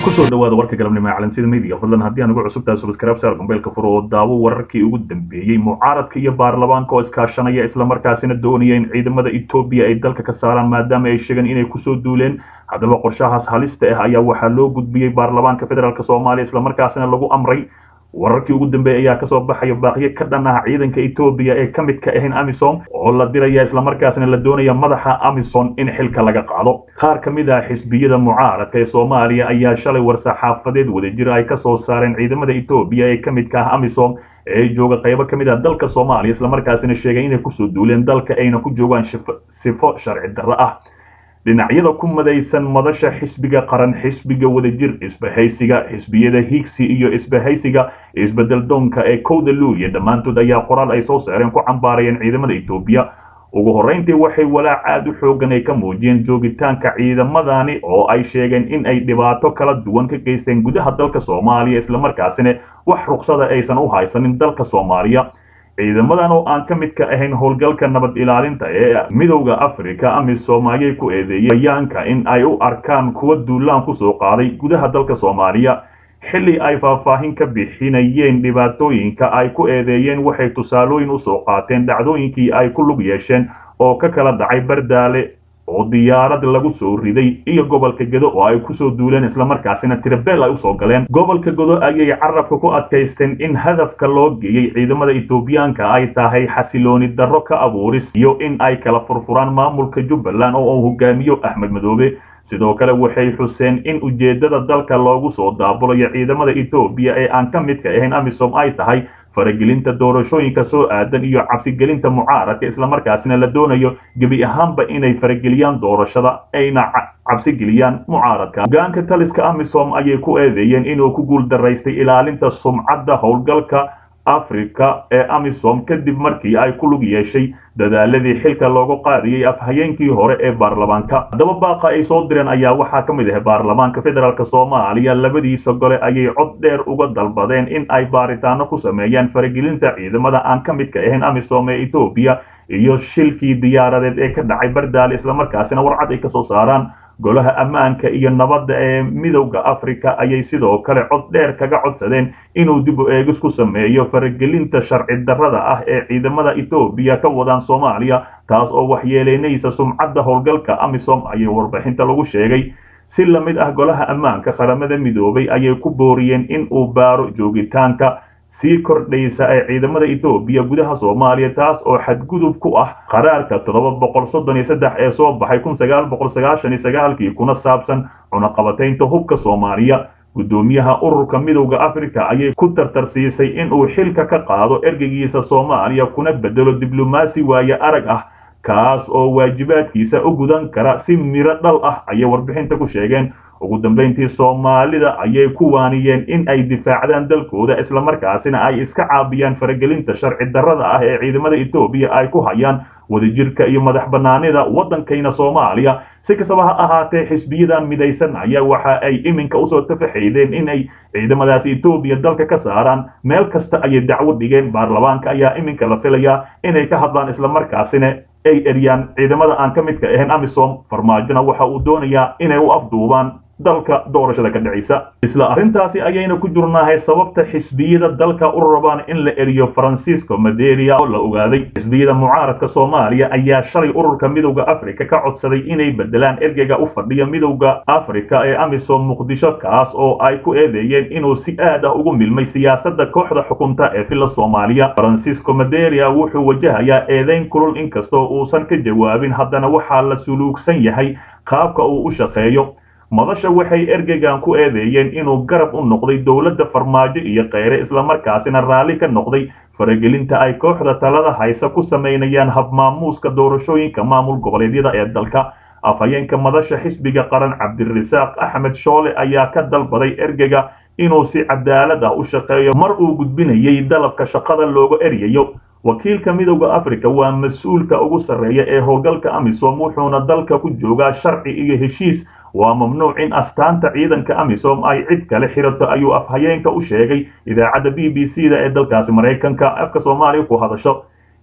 kusoo dhawaada warka galabnimo ee calansida midiga fadlan haddii aan ugu cusubtahay subscribe saar gombeelka furo oo daawo wararkii ugu dambeeyey mucaaradka iyo baarlamaanka oo iskaashanaya islamarkaasina doonaya in ciidamada etoobiya ay dalka ka saaraan maadaama ay sheegeen inay kusoo duuleen haddaba qorshahaas halista ah ayaa waxaa loo gudbiyey baarlamaanka federaalk soomaaliya islamarkaasina lagu amray wararkii ugu dambeeyay ayaa kasoo baxaya baaqiyo ka dhan ah ciidanka etoobiya ee ka mid ka ahayn amisom oo la diraya islamarkaasina la doonaya madaxa amison in xilka laga qaado qaar ka mid ah xisbiyada mucaaradka ee soomaaliya ayaa shalay war-saxaafadeed wadajir ay kasoo saareen ciidamada etoobiya ee ka midka ah amisom ee jooga qaybo ka mid ah dalka soomaaliya islamarkaasina sheegay inay kusoo duuleen dalka ayna ku joogaan sifo sharci darro ah dhinacyada ku madaysan madasha xisbiga qaran xisbiga wadajir isbahaysiga xisbiyada higsi iyo isbahaysiga isbedel doonka ee kowda luuliya dhammaantood ayaa qoraal ay soo saareen ku cambaarayeen ciidamada etoobiya ugu horrayntii waxay walaac aad u xoogan ay ka muujiyeen joogitaanka ciidamadani oo ay sheegeen in ay dhibaato kala duwan ka geysteen gudaha dalka soomaaliya islamarkaasina wax ruqsada aysan u haysanin dalka soomaaliya ciidamadan oo aan ka mid ka ahayn howlgalka nabad ilaalinta ee midowda africa amisom ayay ku eedeeyeen bayaanka in ay u arkaan kuwa duulaan kusoo qaaday gudaha dalka soomaaliya xilli ay faahfaahin ka bixinayeen dhibaatooyinka ay ku eedeeyeen waxay tusaalooyin usoo qaateen dhacdooyinkii ay ku lug yeesheen oo ka kala dhacay bardaale oo diyaarad lagu soo riday iyo gobolka gedo oo ay kusoo duuleen islamarkaasina tirabeel ay usoo galeen gobolka gedo ayay carabka ku adkaysteen in hadafka loo geeyey ciidamada etoobiyaanka ay tahay xasilooni darro ka abuuris iyo in ay kala furfuraan maamulka jubbaland oo uu hogaamiyo axmed madoobe sidoo kale waxay xuseen in ujeeddada dalka loogu soo daabulayo ciidamada etoobiya ee aan ka midka ahayn amisom ay tahay faragelinta doorashooyinka soo aadan iyo cabsigelinta mucaaradka islamarkaasina la doonayo gebi ahaanba inay farageliyaan doorashada ayna cabsigeliyaan mucaaradka hogaanka taliska amisom ayay ku eedeeyeen inuu ku guul daraystay ilaalinta sumcadda howlgalka africa ee amisom kadib markii ay ku lug yeeshay dadaaladii xilka loogu qaadiyey afhayeenkii hore ee baarlamaanka haddaba baaqa ay soo direen ayaa waxaa ka mid ah baarlamaanka federaalk soomaaliya labadiisa gole ayay cod dheer uga dalbadeen in ay baaritaano ku sameeyaan faragelinta ciidamada aan ka midka ahayn amisom ee etoobiya iyo shilkii diyaaradeed ee ka dhacay bardaale islamarkaasina warcad ay kasoo saaraan golaha ammaanka iyo nabadda ee midowda africa ayay sidoo kale cod dheer kaga codsadeen inuu dib u eegis ku sameeyo faragelinta sharci darrada ah ee ciidamada etoobiya ka wadaan soomaaliya taas oo waxyeeleynaysa sumcadda howlgalka amisom ayay warbixinta lagu sheegay si la mid ah golaha ammaanka qaramada midoobay ayay ku booriyeen in uu baaro joogitaanka sii kordhaysa ee ciidamada etoobiya gudaha soomaaliya taas oo xadgudub ku ah qaraarka toddoba boqol soddon iyo saddex ee soo baxay kun sagaal boqol sagaashan iyo sagaalkii kuna saabsan cunaqabataynta hubka soomaaliya guddoomiyaha ururka midowda africa ayay ku tartarsiisay in uu xilka ka qaado ergeygiisa soomaaliya kuna bedelo diblomaasi waaye arag ah kaas oo waajibaadkiisa u gudan kara si miro dhal ah ayay warbixinta ku sheegeen ugu dambayntii soomaalida ayay ku waaniyeen in ay difaacdaan dalkooda islamarkaasina ay iska caabiyaan faragelinta sharci darrada ah ee ciidamada etoobiya ay ku hayaan wadajirka iyo madax bannaanida waddankayna soomaaliya si kastaba ha ahaatee xisbiyadan midaysan ayaa waxa ay iminka usoo tafaxaydeen inay ciidamadaasi etoobiya dalka ka saaraan meel kasta ayay dacwo dhigeen baarlamaanka ayaa iminka la filayaa inay ka hadlaan islamarkaasina ay eryaan ciidamada aan ka midka ahayn amisom farmaajona waxa uu doonayaa inay u afduubaan dalka doorashada ka dhacaysa isla arrintaasi ayayna ku jurnahay sababta xisbiyada dalka u rabaan in la eriyo francisco maderia oo la ogaaday xisbiyada mucaaradka soomaaliya ayaa shalay ururka midowda africa ka codsaday inay bedelaan ergeyga u fadhiya midowda africa ee amisom muqdisho kaas oo ay ku eedeeyeen inuu si aad ah ugu milmay siyaasadda kooxda xukunta ee villa soomaaliya francisco maderia wuxuu wajahayaa eedeyn kulul inkastoo uusan ka jawaabin haddana waxaa la suluugsan yahay qaabka uu u shaqeeyo madasha waxay ergeygan ku eedeeyeen inuu garab u noqday dowladda farmaajo iyo kheyre islamarkaasina raalli ka noqday faragelinta ay kooxda talada haysa ku samaynayaan habmaamuuska doorashooyinka maamul goboleedyada ee dalka afhayeenka madasha xisbiga qaran cabdirasaaq axmed shoole ayaa ka dalbaday ergeyga inuu si cadaalad ah u shaqeeyo mar uu gudbinayay dalabka shaqada looga eryayo wakiilka midowda africa waa mas-uulka ugu sarreeya ee howlgalka amisom wuxuuna dalka ku joogaa sharci iyo heshiis waa mamnuuc in astaanta ciidanka amisom ay cid kale xirato ayuu afhayeenka u sheegay idaacadda b b c da ee dalkaasi maraykanka afka soomaaliya ku hadasho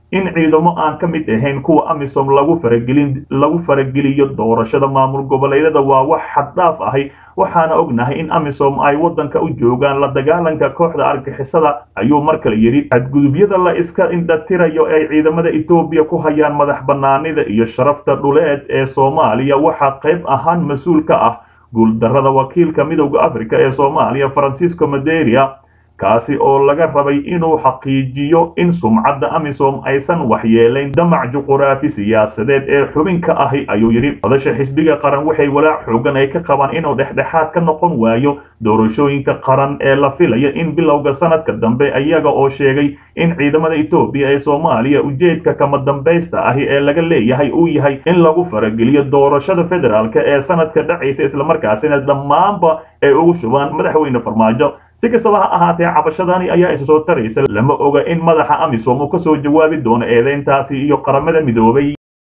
in ciidamo aan ka mid ahayn kuwa amisom lagu faragelin lagu farageliyo doorashada maamul goboleedyada waa wax xaddhaaf ahi waxaana ognahay in amisom ay waddanka u joogaan la dagaalanka kooxda argixisada ayuu mar kale yidhi xadgudubyada la iska indhatirayo ay ciidamada etoobiya ku hayaan madax bannaanida iyo sharafta dhuleed ee soomaaliya waxaa qayb ahaan mas-uul ka ah guuldarrada wakiilka midowda africa ee soomaaliya francisco maderia kaasi oo laga rabay inuu xaqiijiyo in sumcadda amisom aysan waxyeelayn damac juquraafi siyaasadeed ee xubin ka ahi ayuu yidhi madasha xisbiga qaran waxay walaac xoogan ay ka qabaan inuu dhexdhexaad ka noqon waayo doorashooyinka qaran ee la filaya in bilowga sanadka dambe iyaga oo sheegay in ciidamada etoobiya ee soomaaliya ujeedka kama dambaysta ahi ee laga leeyahay uu yahay in lagu farageliyo doorashada federaalk ee sanadka dhacaysa islamarkaasina dhammaanba ay ugu shubaan madaxweyne farmaajo si kastaba ha ahaatee cabashadani ayaa isa soo taraysa lama oga in madaxa amisom uu ka soo jawaabi doono eedeyntaasi iyo qaramada midoobay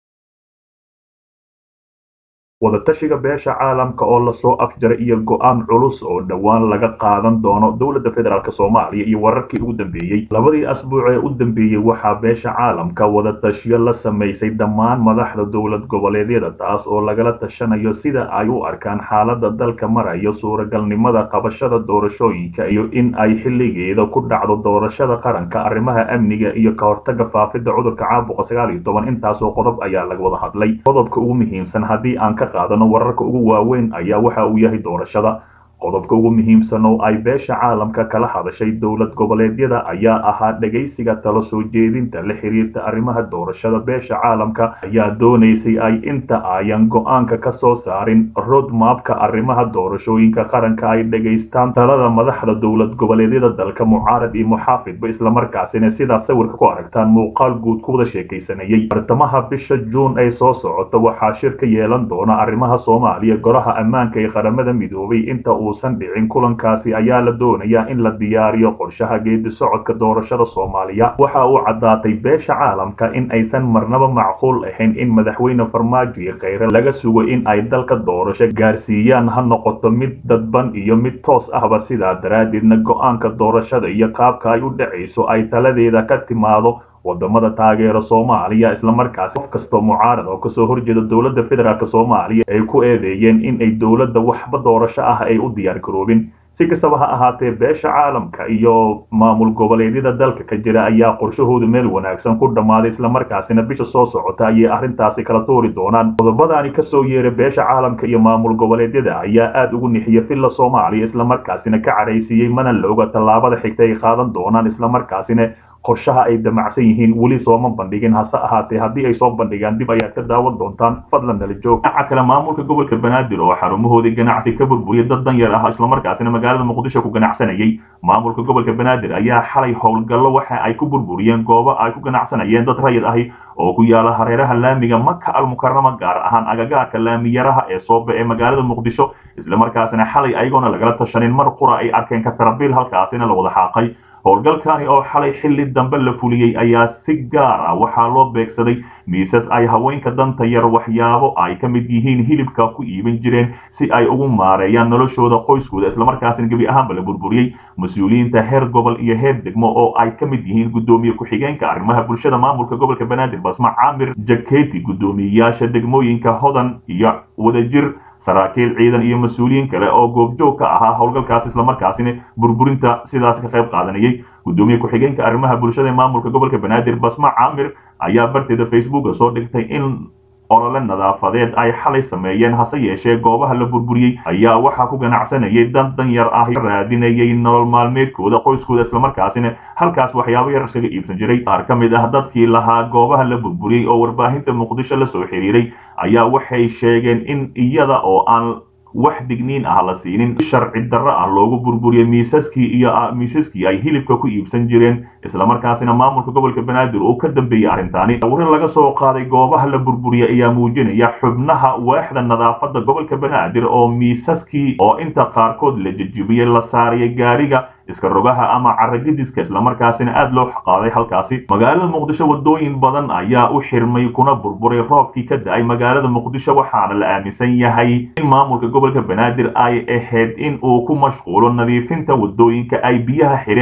wadatashiga beesha caalamka oo lasoo afjaray iyo go-aan culus oo dhowaan laga qaadan doono dowladda federaalk soomaaliya iyo wararkii ugu dambeeyey labadii asbuuc ee u dambeeyey waxaa beesha caalamka wadatashiyo la samaysay dhammaan madaxda dowlad goboleedyada taas oo lagala tashanayo sida ay u arkaan xaaladda dalka marayo suuragalnimada qabashada doorashooyinka iyo in ay xilligeeda ku dhacdo doorashada qaranka arrimaha amniga iyo ka hortaga faafidda cudurka caabuqa sagaal iyo toban intaasoo qodob ayaa laga wada hadlay qodobka ugu muhiimsan haddii aan ka qaadano wararka ugu waaweyn ayaa waxa uu yahay doorashada qodobka ugu muhiimsan oo ay beesha caalamka kala hadashay dowlad goboleedyada ayaa ahaa dhegaysiga talo soo jeedinta la xiriirta arrimaha doorashada beesha caalamka ayaa doonaysay ay inta ayan go-aanka ka soo saarin rodmapka arrimaha doorashooyinka qaranka ay dhegaystaan talada madaxda dowlad goboleedyada dalka mucaarad iyo muxaafidba islamarkaasina sidaad sawirka ku aragtaan muuqaal guud ku wada sheekaysanayay bartamaha bisha juun ay soo socoto waxaa shir ka yeelan doona arrimaha soomaaliya golaha ammaanka ee qaramada midoobay inta uusan dhicin kulankaasi ayaa la doonayaa in la diyaariyo qorshaha geedi socodka doorashada soomaaliya waxa uu caddaatay beesha caalamka in aysan marnaba macquul ahayn in madaxweyne farmaajo iyo kheyre laga sugo in ay dalka doorasho gaarsiiyaan ha noqoto mid dadban iyo mid toos ahba sidaa daraaddeedna go-aanka doorashada iyo qaabka ay u dhacayso ay taladeeda ka timaado wadamada taageera soomaaliya islamarkaasi qof kastoo mucaarad oo kasoo horjeeda dowladda federaalk soomaaliya ay ku eedeeyeen in ay dowladda waxba doorasho ah ay u diyaar garoobin si kastaba ha ahaatee beesha caalamka iyo maamul goboleedyada dalka ka jira ayaa qorshahoodu meel wanaagsan ku dhammaaday islamarkaasina bisha soo socota ayay arrintaasi kala tuuri doonaan qodobadaani kasoo yeeray beesha caalamka iyo maamul goboleedyada ayaa aad ugu nixiya villa soomaaliya islamarkaasina ka cadhaysiiyey mana la oga tallaabada xigta ay qaadan doonaan islamarkaasina qorshaha ay damacsan yihiin weli sooma bandhigin hase ahaatee haddii ay soo bandhigaan dib ayaad ka daawan doontaan fadlan nala joog dhinaca kale maamulka gobolka banaadir oo xarumahoodii ganacsi ka burburiyay dad dan yar ah islamarkaasina magaalada muqdisho ku ganacsanayay maamulka gobolka banaadir ayaa xalay howlgallo waxa ay ku burburiyeen goobo ay ku ganacsanayeen dad rayid ahi oo ku yaala hareeraha laamiga maka almukarama gaar ahaan agagaarka laamiyaraha ee sooba ee magaalada muqdisho islamarkaasina xalay ayagoona lagala tashanin mar qura ay arkeen katarabiil halkaasina la wada xaaqay howlgalkani oo xalay xilli dambe la fuliyey ayaa si gaar ah waxaa loo beegsaday miisas ay haweenka danta yar waxyaabo ay ka mid yihiin hilibka ku iibin jireen si ay ugu maareeyaan noloshooda qoyskooda islamarkaasina gebi ahaanba la burburiyey mas-uuliyiinta heer gobol iyo heer degmo oo ay ka mid yihiin guddoomiye ku-xigeenka arrimaha bulshada maamulka gobolka banaadir basma caamir jaketi guddoomiyeyaasha degmooyinka hodan iyo wadajir saraakiil ciidan iyo mas-uuliyiin kale oo goobjoog ka ahaa howlgalkaas islamarkaasina burburinta sidaas ka qayb qaadanayay guddoomiye ku-xigeenka arrimaha bulshada ee maamulka gobolka banaadir basma caamir ayaa barteeda facebooka soo dhigtay in olole nadaafadeed ay xalay sameeyeen hase yeeshee goobaha la burburiyey ayaa waxaa ku ganacsanayay dan dan yar ah raadinayay nolol maalmeedkooda qoyskooda islamarkaasina halkaas waxyaabo yar iskaga iibsan jiray qaar ka mid ah dadkii lahaa goobaha la burburiyey oo warbaahinta muqdisho la soo xiriiray ayaa waxay sheegeen in iyada oo aan wax digniin ah la siinin sharci darro ah loogu burburiyey miisaskii iyo miisaskii ay hilibka ku iibsan jireen islamarkaasina maamulka gobolka banaadir uu ka dambeeyey arrintaani warin laga soo qaaday goobaha la burburiyey ayaa muujinaya xubnaha waaxda nadaafadda gobolka banaadir oo miisaskii oo inta qaarkood la jejibiyey la saariyay gaariga iska rogaha ama caragadiska islamarkaasina aad loo qaaday halkaasi magaalada muqdisho wadooyin badan ayaa u xirmay kuna burburay roobkii ka da-ay magaalada muqdisho waxaana la aaminsan yahay in maamulka gobolka banaadir ay ahayd in uu ku mashquulo nadiifinta wadooyinka ay biyaha xidheen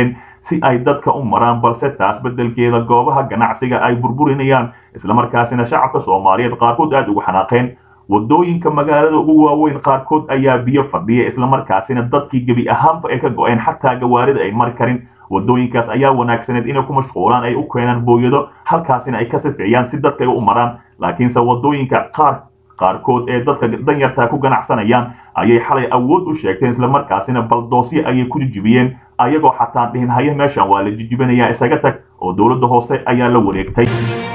si ay dadka u maraan balse taas beddelkeeda goobaha ganacsiga ay burburinayaan islamarkaasina shacabka soomaaliyeed qaarkood aada ugu xanaaqeen wadooyinka magaalada ugu waaweyn qaarkood ayaa biyo fadhiya islamarkaasina dadkii gebi ahaanba ay ka go-een xataa gawaarida ay mari karin wadooyinkaas ayaa wanaagsaneed inay ku mashquulaan ay u keenaan booyado halkaasina ay ka safeeyaan si dadka ay u maraan laakiinse wadooyinka qaar qaarkood ee dadka danyartaa ku ganacsanayaan ayay xalay awood u sheegteen islamarkaasina baldoosyo ayay ku jijibiyeen ayagoo xataa dhihin haya meeshan waa la jijibinayaa isaga tag oo dowladda hoose ayaa la wareegtay